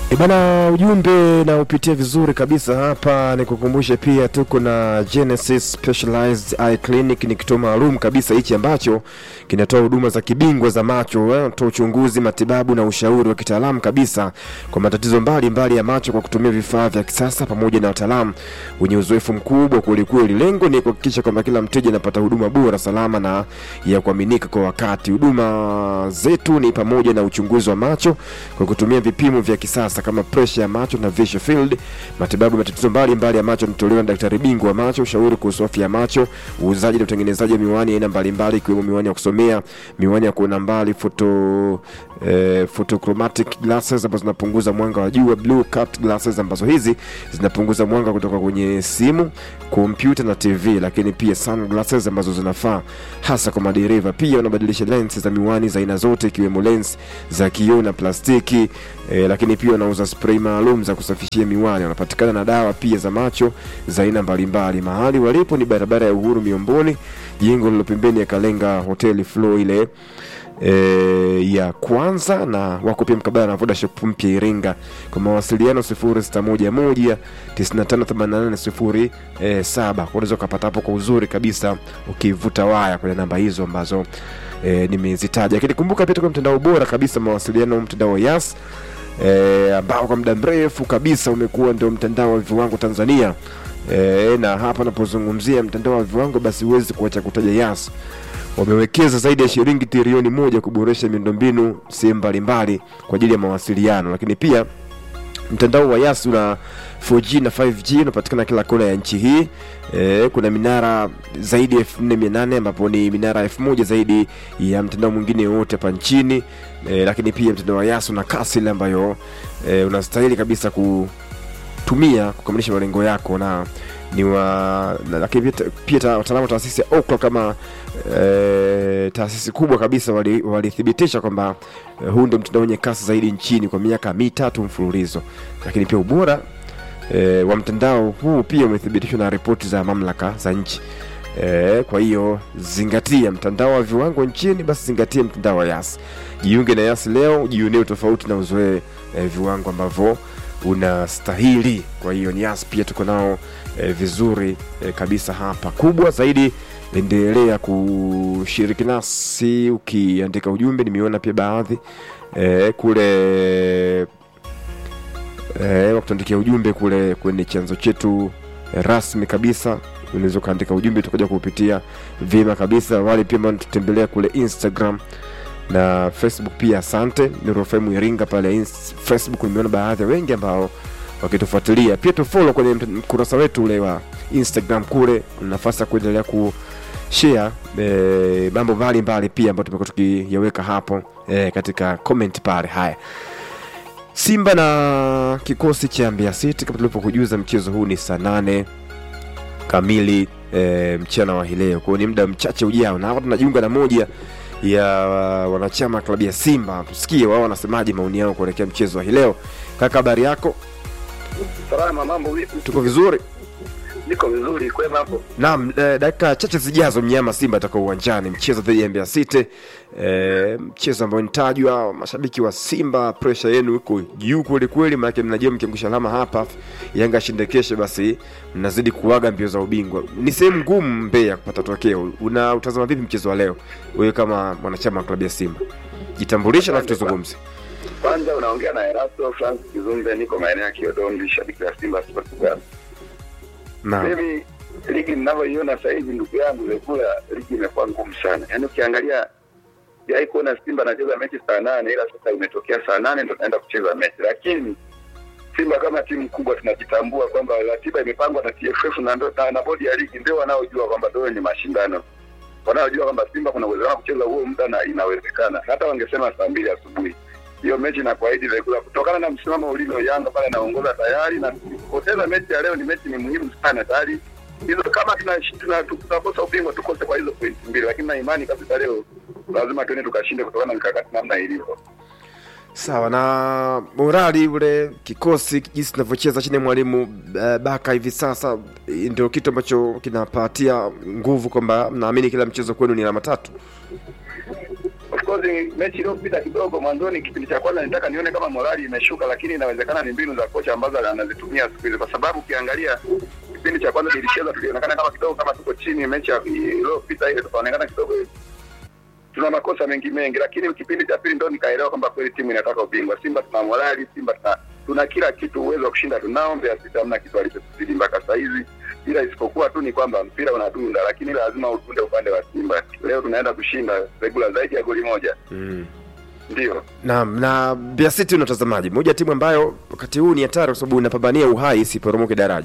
E bana, ujumbe na upitia vizuri kabisa hapa. Nikukumbushe pia tuko na Genesis Specialized Eye Clinic, ni kituo maalum kabisa hichi ambacho kinatoa huduma za kibingwa za macho eh, toa uchunguzi, matibabu na ushauri wa kitaalamu kabisa kwa matatizo mbalimbali mbali ya macho kwa kutumia vifaa vya kisasa pamoja na wataalamu wenye uzoefu mkubwa kwelikweli. Lengo ni kuhakikisha kwamba kila mteja anapata huduma bora, salama na ya kuaminika kwa wakati. Huduma zetu ni pamoja na uchunguzi wa macho kwa kutumia vipimo vya kisasa kama presha ya macho na visual field, matibabu ya matatizo mbalimbali ya macho yanatolewa na daktari bingwa wa macho, ushauri kuhusu afya ya macho, uuzaji na utengenezaji wa miwani aina mbalimbali ikiwemo miwani ya kusomea, miwani ya kuona mbali, photo eh, photochromatic glasses ambazo zinapunguza mwanga wa jua, blue cut glasses ambazo hizi zinapunguza mwanga kutoka kwenye simu, kompyuta na TV, lakini pia sunglasses ambazo zinafaa hasa kwa madereva. Pia wanabadilisha lens za miwani za aina zote ikiwemo lens za kioo na plastiki e, lakini pia wanauza spray maalum za kusafishia miwani. Wanapatikana na dawa pia za macho za aina mbalimbali. Mahali walipo ni barabara ya Uhuru Miomboni, jengo lilo pembeni ya Kalenga hoteli floor ile e, ya kwanza, na wako pia mkabala na Vodashop mpya Iringa. Kwa mawasiliano 0611 958807 unaweza ukapata hapo kwa uzuri kabisa ukivuta waya kwenye namba hizo ambazo e, nimezitaja. Lakini kumbuka pia tuko mtandao bora kabisa mawasiliano, mtandao wa Yas e, ambao kwa muda mrefu kabisa umekuwa ndio mtandao wa viwango Tanzania. E, na hapa napozungumzia mtandao wa viwango, basi huwezi kuacha kutaja Yas. Wamewekeza zaidi ya shilingi trilioni moja kuboresha miundombinu sehemu mbalimbali kwa ajili ya mawasiliano, lakini pia mtandao wa Yas una 4G na 5G unapatikana kila kona ya nchi hii. E, kuna minara zaidi ya 4800 ambapo ni minara 1000 zaidi ya mtandao mwingine wote hapa nchini. E, lakini pia mtandao wa Yas una kasi ile ambayo e, unastahili kabisa kutumia kukamilisha malengo yako na ni wa na, lakini pia, pia ta- wataalamu wa taasisi ya Ookla kama e, taasisi kubwa kabisa wali- walithibitisha kwamba e, huu ndio mtandao wenye kasi zaidi nchini kwa miaka mitatu mfululizo, lakini pia ubora e, wa mtandao huu pia umethibitishwa na ripoti za mamlaka za nchi. E, kwa hiyo zingatia mtandao wa viwango nchini, basi zingatia mtandao wa Yas. Jiunge na Yas leo, jionee tofauti na uzoee e, viwango ambavyo unastahili. Kwa hiyo ni Yas pia tuko nao e, vizuri e, kabisa hapa. Kubwa zaidi, endelea kushiriki nasi ukiandika ujumbe. Nimeona pia baadhi e, kule eh, wakutuandikia ujumbe kule kwenye chanzo chetu eh, rasmi kabisa. Unaweza ukaandika ujumbe tukaja kuupitia vyema kabisa. Wale pia ambao tutembelea kule Instagram na Facebook pia, asante Nuru FM Iringa pale ins- Facebook. Nimeona baadhi ya wengi ambao wakitufuatilia pia, tufollow kwenye mt- mkurasa wetu ule wa Instagram kule, una nafasi ya kuendelea ku share eh, mambo mbalimbali pia ambayo tumekuwa tukiyaweka hapo eh, katika comment pale. Haya, Simba na kikosi cha Mbeya City kama tulivyokujuza, mchezo huu ni saa nane kamili e, mchana wa hii leo. Kwa hiyo ni muda mchache ujao, na hapa tunajiunga na moja ya wanachama wa klabu ya Simba, tusikie wao wanasemaje, maoni yao kuelekea mchezo wa hii leo. Kaka, habari yako? Salama, mambo vipi? Tuko vizuri. Niko vizuri, kwema hapo? Naam, eh, dakika chache zijazo mnyama Simba atakuwa uwanjani, mchezo dhidi ya Mbeya City e, mchezo ambao nitajwa. Mashabiki wa Simba, presha yenu iko juu kweli kweli, maanake mnajua mkiangusha alama hapa, Yanga ashinde kesho, basi mnazidi kuaga mbio za ubingwa. Ni sehemu ngumu Mbeya kupata tokeo. Una utazama vipi mchezo wa leo, wewe kama mwanachama wa klabu ya Simba? Jitambulishe alafu tuzungumze. Kwanza unaongea na Erasto Francis Kizumbe, niko maeneo ya Kiodombi, shabiki wa Simba Sports Club. Naam, Mimi ligi ninavyoiona sasa hivi, ndugu yangu Lekula, ligi imekuwa ngumu sana. Yaani ukiangalia sijai kuona Simba anacheza mechi saa nane, ila sasa imetokea saa nane ndo naenda kucheza mechi, lakini Simba kama timu kubwa tunajitambua kwamba ratiba imepangwa na TFF na, ndo- na, na bodi ya ligi ndio wanaojua kwamba ndio ni mashindano, wanaojua kwamba Simba kuna uwezekano wa kucheza huo muda na inawezekana. Hata wangesema saa mbili asubuhi hiyo mechi na kuahidi Rekula, kutokana na msimamo ulivyo, Yanga pale anaongoza tayari, na kupoteza mechi ya leo ni mechi ni muhimu sana tayari hizo kama tunakosa tuna, tuna ubingwa tukose kwa hizo pointi mbili, lakini na imani kabisa leo lazima tuende tukashinde kutokana na mikakati namna ilivyo. sawa na morali ule kikosi jinsi kinavyocheza chini ya mwalimu uh, Baka hivi sasa, ndio kitu ambacho kinapatia nguvu kwamba mnaamini kila mchezo kwenu ni alama tatu. Of course mechi iliyopita kidogo mwanzoni, kipindi cha kwanza nitaka nione kama morali imeshuka, lakini inawezekana ni mbinu za kocha ambazo anazitumia siku hizi, kwa sababu ukiangalia kipindi cha kwanza tulicheza, tulionekana kama kidogo kama tuko chini. Mechi ya- iliyopita ile tukaonekana kidogo tuna makosa mengi mengi, lakini kipindi cha pili ndo nikaelewa kwamba kweli timu inataka ubingwa. Simba tuna morali, Simba tuna, tuna kila kitu, uwezo wa kushinda tunao. Mbeya City hamna kitu alichotuzidi mpaka saa hizi, ila isipokuwa tu ni kwamba mpira unadunda, lakini lazima udunde upande wa Simba. Leo tunaenda kushinda regula zaidi ya goli moja, mm. ndio Naam, na Mbeya City unatazamaji, moja ya timu ambayo wakati huu ni hatari kwa sababu inapambania uhai isiporomoke daraja.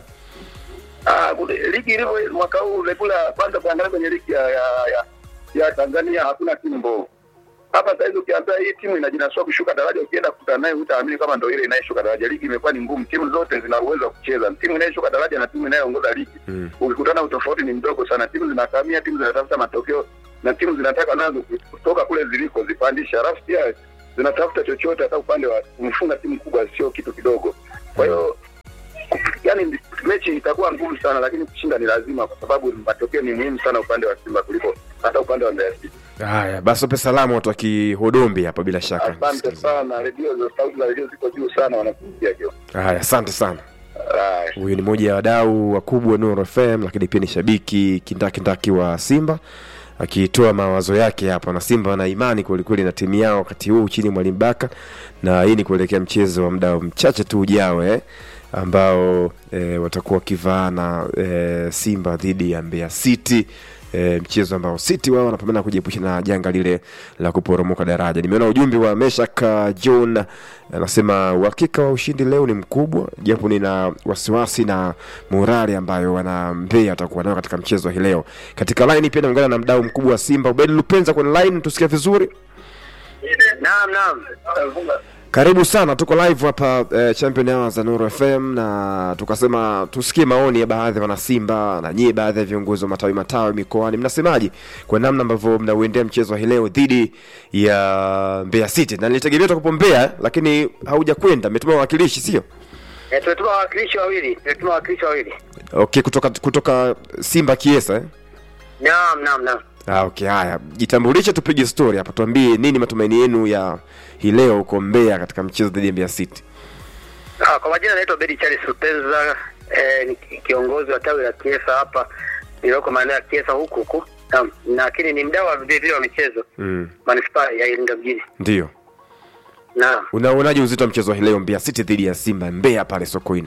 Ah, kule- ligi ilivyo mwaka huu regula, kwanza kuangalia kwenye ligi ya, ya, ya, ya Tanzania hakuna timu mbovu hapa saizi. Ukiambia hii timu inajinasua kushuka daraja, ukienda kukutana naye hutaamini kama ndo ile inayeshuka daraja. Ligi imekuwa ni ngumu, timu zote zina uwezo wa kucheza. Timu inayeshuka daraja na timu inayoongoza ligi Mm. ukikutana, utofauti ni mdogo sana. Timu zinakamia, timu zinatafuta matokeo na timu zinataka nazo kutoka kule ziliko zipandisha, alafu pia zinatafuta chochote, hata upande wa kumfunga timu kubwa sio kitu kidogo. Kwa hiyo yani mechi itakuwa ngumu sana, lakini kushinda ni lazima, kwa sababu matokeo ni muhimu sana upande wa Simba kuliko hata upande wa Mbeya City. Haya, basi wape salamu watu wa Kihodombi hapa bila shaka. Asante sana, redio za sauti za redio ziko juu sana, wanakusikia kio. Haya, asante sana. Haya. Huyu ni mmoja ya wadau wakubwa Nuru FM, lakini pia ni shabiki kindakindaki wa Simba akitoa mawazo yake hapa, na Simba wana imani kwelikweli na timu yao wakati huu chini ya Mwalimu Baka, na hii ni kuelekea mchezo wa muda mchache tu ujao eh, ambao eh, watakuwa wakivaana eh, Simba dhidi ya Mbeya City e, mchezo ambao City wao wanapambana kujiepusha na janga lile la kuporomoka daraja. Nimeona ujumbe wa Meshak uh, John anasema uhakika wa ushindi leo ni mkubwa, japo nina wasiwasi na morali ambayo wana Mbeya watakuwa nayo katika mchezo hii leo. Katika line pia naungana na mdau mkubwa wa Simba Ubedi Lupenza kwenye line, tusikie vizuri. Naam, naam. Karibu sana, tuko live hapa eh, Champion Hours za Nuru FM na tukasema tusikie maoni ya baadhi ya wanasimba na nyie, baadhi ya viongozi wa matawi matawi mikoani, mnasemaje kwa namna ambavyo mnauendea mchezo wa hii leo dhidi ya Mbeya City? Na nilitegemea utakupo Mbeya, lakini hauja kwenda, mmetuma wawakilishi, sio? Eh, tumetuma wawakilishi wawili, tumetuma wawakilishi wawili. Okay, kutoka kutoka Simba Kiesa eh? Naam, naam, naam. Ah, okay, haya, jitambulishe, tupige story hapa, tuambie nini matumaini yenu ya hii leo huko Mbeya katika mchezo dhidi ya Mbeya City. Ah, kwa majina naitwa Bedi Charles Rupenza, eh, ni ki- kiongozi wa tawi la Kiesa hapa nilioko maeneo ya Kiesa huku huku. Naam, lakini ni mdau wa vile vile wa michezo Mm, manispaa ya Iringa mjini. ndio. Naam. Unaonaje uzito wa mchezo wa hii leo Mbeya City dhidi ya Simba Mbeya pale Sokoine?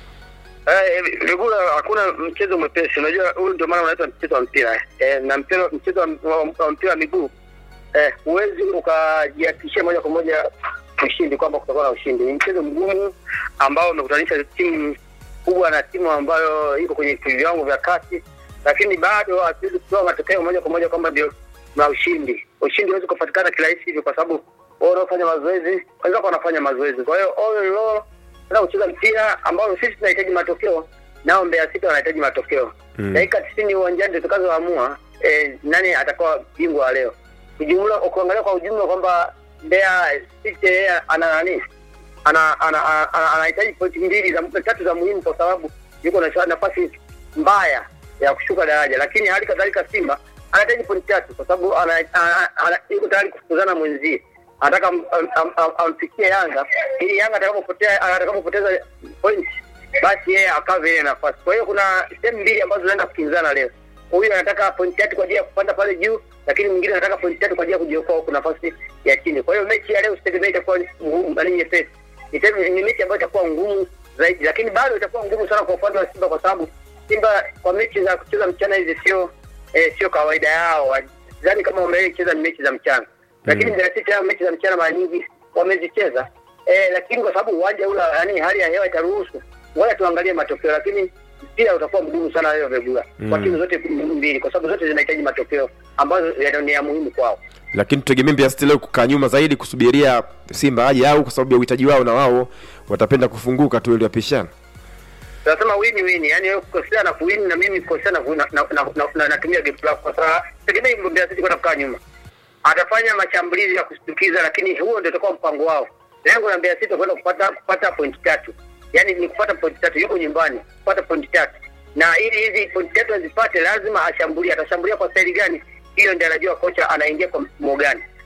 Eh, Vigula, hakuna mchezo mwepesi. Unajua huu ndio maana unaitwa mchezo wa mpira. Eh, na mpira mchezo wa, wa, wa mpira wa miguu eh, huwezi ukajihakikishia moja kwa moja ushindi kwamba kutakuwa na ushindi. Ni mchezo mgumu ambao umekutanisha timu kubwa na timu ambayo iko kwenye viwango vya kati, lakini bado hatuwezi kutoa matokeo moja kwa moja kwamba ndio na ushindi. Ushindi huwezi kupatikana kirahisi hivyo, kwa sababu wao wanaofanya mazoezi wenzako wanafanya mazoezi. Kwa hiyo all in all na kucheza mpira ambao sisi tunahitaji matokeo, nao Mbeya City wanahitaji matokeo. Mm. Dakika tisini uwanjani ndio tutakazoamua eh, nani atakuwa bingwa wa leo. Ujumla, ukiangalia kwa ujumla kwamba Mbeya City yeye ana nani ana ana- ana- ana- anahitaji pointi mbili za tatu za muhimu, kwa sababu yuko na nafasi mbaya ya kushuka daraja, lakini hali kadhalika Simba anahitaji pointi tatu kwa sababu ana- ana- ana- yuko tayari kufukuzana mwenzie anataka am- am- am- am- amfikie Yanga ili Yanga atakapopotea atakapopoteza point basi yeye akave ile nafasi. Kwa hiyo kuna sehemu mbili ambazo zinaenda kukinzana leo. Huyu anataka point tatu kwa ajili ya kupanda pale juu, lakini mwingine anataka point tatu kwa ajili ya kujiokoa huku nafasi ya chini. Kwa hiyo mechi ya leo sitegemea itakuwa ngumu bali nyepesi. Niseme ni mechi ambayo itakuwa ngumu zaidi, lakini bado itakuwa ngumu sana kwa upande wa Simba kwa sababu Simba kwa mechi za kucheza mchana hizi sio eh, sio kawaida yao. Sidhani kama wamewahi cheza ni mechi za mchana lakini Mbeya City hao mechi za mchana mara nyingi wamezicheza eh, lakini kwa sababu uwanja ule yani hali ya hewa itaruhusu, ngoja tuangalie matokeo, lakini mpira utakuwa mgumu sana leo Vegula kwa Mm. timu zote mbili, kwa sababu zote zinahitaji matokeo ambazo ya- ni ya muhimu kwao. Lakini tutegemee Mbeya City leo kukaa nyuma zaidi kusubiria Simba aje au kwa sababu ya uhitaji wao na wao watapenda kufunguka tu ili wapishane. Tunasema win win, yani wewe kukosea na kuwin na mimi kukosea na ku- na na- na- na- na- natumia game plan kwa sababu tegemei Mbeya City kwenda kukaa nyuma. Atafanya mashambulizi ya kushtukiza, lakini huo ndio utakuwa mpango wao. Lengo la Mbeya City kwenda kupata kupata point tatu, yani ni kupata point tatu, yuko nyumbani kupata point tatu, na ili hizi point tatu azipate lazima ashambulie. Atashambulia kwa staili gani? Hiyo ndio anajua kocha anaingia kwa mfumo gani.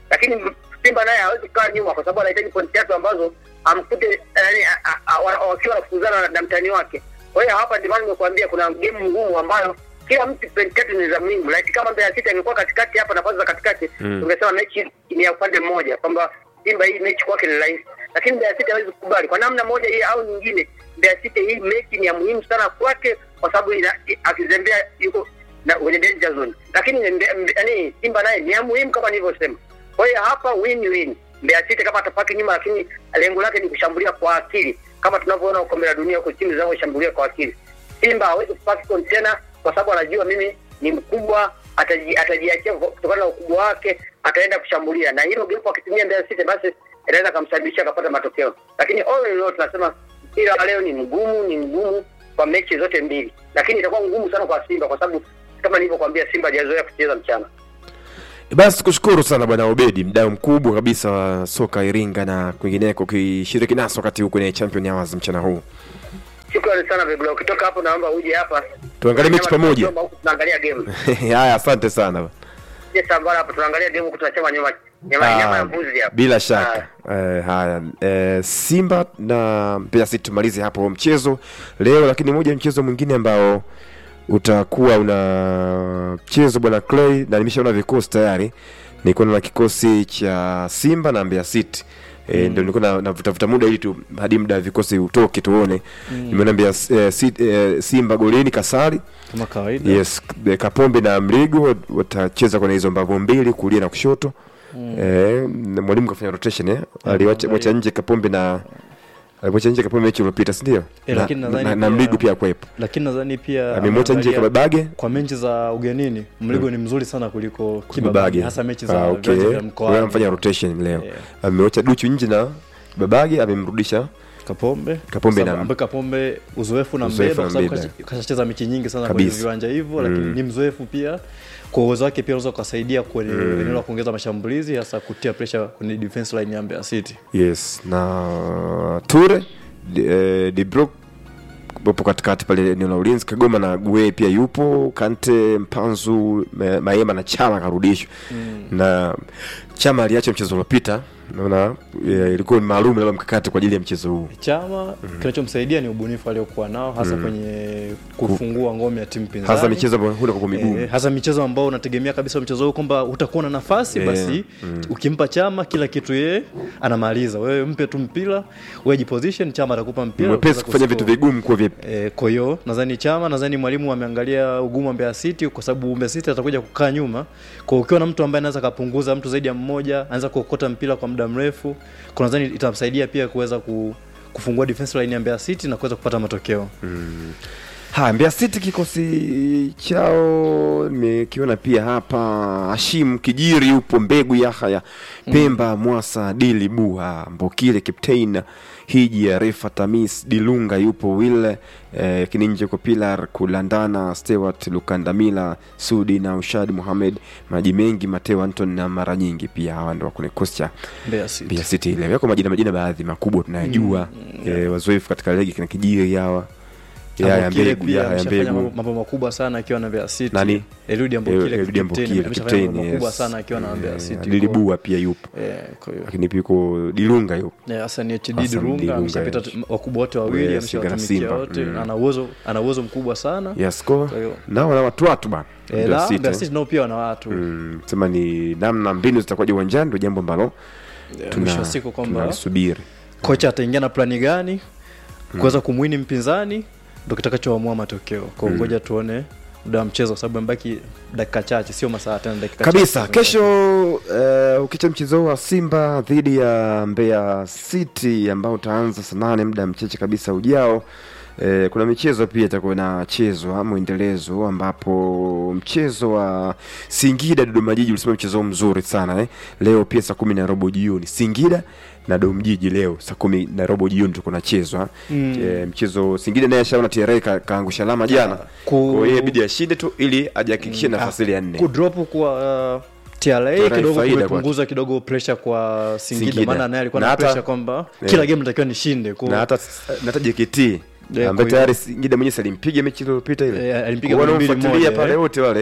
lakini Simba naye hawezi kukaa nyuma kwa sababu anahitaji pointi tatu ambazo amkute yani, a- a- a- wa- wakiwa wanafukuzana na- na mtani wake. Kwa hiyo hapa ndio maana nimekuambia kuna game ngumu ambayo kila mtu pointi tatu ni za muhimu. Like kama Mbeya City angekuwa katikati hapa, nafasi za katikati, Mm. tungesema mechi ni ya upande mmoja kwamba Simba hii mechi kwake ni rahisi, lakini Mbeya City hawezi kukubali kwa namna moja hii au nyingine. Mbeya City hii mechi ni ya muhimu sana kwake, kwa sababu ina- i- akizembea yuko na kwenye danger zone, lakini Mbe- Mbe- yaani Simba naye ni ya muhimu kama nilivyosema. Kwa hiyo hapa win win, Mbeya City kama atapaki nyuma, lakini lengo lake ni kushambulia kwa akili, kama tunavyoona kombe la dunia huko timu zinavyoshambulia kwa akili. Simba hawezi kupaki kontena kwa sababu anajua mimi ni mkubwa, ataji- atajiachia kutokana na ukubwa wake, ataenda kushambulia, na hilo golipo akitumia Mbeya City basi inaweza kumsababisha akapata matokeo. Lakini all in all tunasema mpira wa leo ni mgumu, ni mgumu kwa mechi zote mbili, lakini itakuwa ngumu sana kwa Simba kwa sababu kama nilivyokuambia, Simba hajazoea kucheza mchana. basi kushukuru sana bwana obedi mdau mkubwa kabisa wa soka iringa na kwingineko ukishiriki nasi wakati huu kwenye champion hours mchana huu Shukrani sana Vegula, ukitoka hapo naomba uje hapa Tuangalie mechi Nyama pamoja. tunachoma huku tunaangalia game. haya asante sana Je, Sambara hapo tunaangalia game huku tunachoma nyama nyama, Ah, nyama ya mbuzi hapa. bila shaka eh, haya eh, simba na Mbeya City tumalize hapo huo mchezo leo lakini moja ya mchezo mwingine ambao utakuwa una mchezo bwana clay na nimeshaona vikosi tayari nilikuwa na kikosi cha simba na Mbeya City E, ndio nilikuwa na- navutavuta muda ili tu hadi muda wa vikosi utoke tuone nimeona Mbeya eh, City- eh, simba golini kasari kama kawaida yes eh, kapombe na mrigo watacheza kwenye hizo mbavu mbili kulia na kushoto eh, na mwalimu kafanya rotation eh? aliwacha mwacha nje kapombe na alimwacha nje kapombe mechi iliyopita si ndio Eh, na, lakini na, nadhani na, na pia- mrigo pia akwepo lakini nadhani pia amemwacha nje ameangalia- kababage kwa mechi za ugenini mligo ni mzuri sana kuliko kibabage kibabage hasa mechi za ah, okay. viwanja vya Kwa hiyo mkoani amefanya rotation leo Yeah. amemwacha duchu nje na babage amemrudisha kapombe Kapombe Kwa na- sababu ambaye kapombe uzoefu na Uzoefu mbeba na kwa sababu mbeba. kash- kashacheza mechi nyingi sana Kabisa. kwenye viwanja hivyo lakini ni mzoefu pia kwa uwezo wake pia unaweza ukasaidia kwenye eneo la kuongeza mashambulizi hasa kutia pressure kwenye defense line ya Mbeya City yes na ture de, eh, de Broek wapo katikati pale eneo la ulinzi kagoma na gue pia yupo kante mpanzu Ma- maema na chama karudishwa mm. na chama aliacha mchezo uliopita naona eh, ilikuwa ni maalum labda mkakati kwa ajili ya mchezo huu chama kinachomsaidia ni ubunifu aliokuwa nao hasa kwenye kufungua ngome ya timu pinzani hasa michezo ambayo huna kwa miguu Eh, hasa michezo ambao unategemea kabisa mchezo huu kwamba utakuwa na nafasi Eh, basi ukimpa chama kila kitu yeye anamaliza wewe mpe tu mpira wewe jiposition chama atakupa mpira mwepesi utaweza kufanya vitu kuscore. vigumu kuwa vipi Eh, kwa hiyo nadhani chama nadhani mwalimu ameangalia ugumu wa Mbeya City kwa sababu Mbeya City atakuja kukaa nyuma kwa ukiwa na mtu ambaye anaweza kapunguza mtu zaidi ya mmoja anaweza kuokota mpira kwa muda mrefu kwa nadhani itamsaidia pia kuweza ku, kufungua defense line ya Mbeya City na kuweza kupata matokeo haya Mbeya City kikosi chao nimekiona pia hapa Hashim Kijiri yupo Mbegu Yahaya Pemba Mwasa Dili Buha Mbokile Captain Hiji ya Refa Tamis Dilunga yupo Will eh, Kininje kwa Pilar Kulandana Stewart Lukandamila Sudi na Ushad Muhamed maji mengi Mateo Anton na mara nyingi pia hawa ndio kwenye kikosi cha Mbeya City Mbeya City ile yako majina majina baadhi makubwa tunayajua eh, wazoefu katika ligi kina Kijiri hawa ya ya Ambokile mbegu pia ya ya ameshafanya mbegu mambo- mambo makubwa sana akiwa na Mbeya City. Nani? Eliud Ambokile, Eliud Ambokile, captain, ameshafanya mambo captain, makubwa yes. sana akiwa na Mbeya Eh, City. Lilibua pia yupo Eh, kwa hiyo lakini pia yuko Dilunga yupo Eh, Hassan HD Hassan Dirunga Dirunga, ameshapita yes. tu- wakubwa wote wawili Yes, Simba na ameshawatumikia Simba. wote Mm. na ana uwezo ana uwezo mkubwa sana yes ko Kwa hiyo- nao na watu watu bana Eh, Mbeya na City, Mbeya eh. City nao pia wana watu Mm, sema ni namna mbinu zitakuwaje uwanjani ndio jambo ambalo Eh, tuna- mwisho wa siku kwamba tunalisubiri kocha ataingia na plani gani kuweza kumwini mpinzani ndo kitakachoamua matokeo kwa hiyo ngoja tuone muda wa mchezo kwa sababu amebaki dakika chache sio masaa tena dakika kabisa chache. kesho uh, ukicha mchezo wa simba dhidi ya mbeya city ambao utaanza saa nane muda mcheche kabisa ujao Eh, kuna michezo pia itakuwa inachezwa mwendelezo ambapo mchezo wa singida dodoma jiji ulisema mchezo mzuri sana eh. leo pia saa kumi na robo jioni singida na dom jiji leo saa kumi na robo jioni tuko nachezwa Mm. eh, mchezo singida naye ashaona tra ka, kaangusha alama jana Ku- kwa hiyo ibidi ashinde tu ili ajihakikishie nafasi ile ya nne kudrop kwa uh, TRA TRA kidogo faida kumepunguza kidogo pressure kwa Singida, Singida. maana naye alikuwa Na na, hata- pressure kwamba Eh. kila game natakiwa nishinde kwa na hata na hata JKT Yeah, ambaye kwa hiyo- tayari Singida mwenyewe alimpiga mechi iliyopita ile. Eh, alimpiga Kwa goli mbili wanaomfuatilia moja, pale eh. wote wale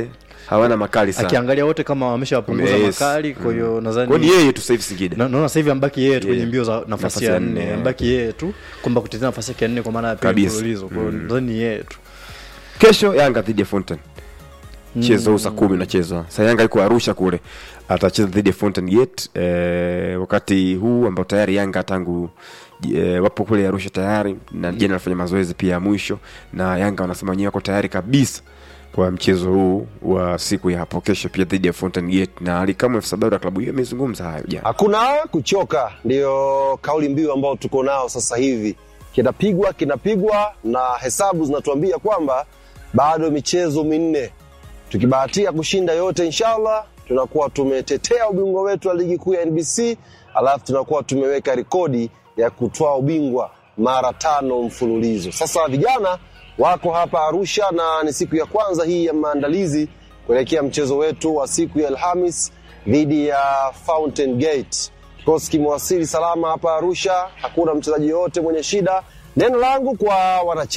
hawana makali sana akiangalia wote kama wameshawapunguza Yes. makali kwa hiyo nadhani Kwa ni yeye tu sasa hivi Singida Na- naona sasa hivi ambaki yeye tu kwenye Yeah. mbio za nafasi Nafasi ya ya nne nne. ambaki yeye tu kwamba kutetea nafasi yake ya nne kwa maana ya pili Kabisa. mfululizo kwa hiyo nadhani ni yeye tu kesho Yanga dhidi ya Fountain mchezo huu saa kumi unachezwa sasa Yanga iko Arusha kule atacheza dhidi ya Fountain Gate eh, wakati huu ambao tayari Yanga tangu eh, wapo kule Arusha tayari na jana anafanya mazoezi pia ya mwisho na Yanga wanasema wenyewe wako tayari kabisa kwa mchezo huu wa siku ya hapo kesho pia dhidi ya Fountain Gate na Alikamwe FC Sabada klabu hiyo imezungumza hayo jana Hakuna kuchoka, ndiyo kauli mbiu ambao tuko nao sasa hivi. Kinapigwa kinapigwa, na hesabu zinatuambia kwamba bado michezo minne, tukibahatia kushinda yote, inshallah tunakuwa tumetetea ubingwa wetu wa ligi kuu ya NBC, alafu tunakuwa tumeweka rekodi ya kutoa ubingwa mara tano mfululizo. Sasa vijana wako hapa Arusha na ni siku ya kwanza hii ya maandalizi kuelekea mchezo wetu wa siku ya Alhamis dhidi ya Fountain Gate. Kikosi kimewasili salama hapa Arusha, hakuna mchezaji yoyote mwenye shida. Neno langu kwa wanachama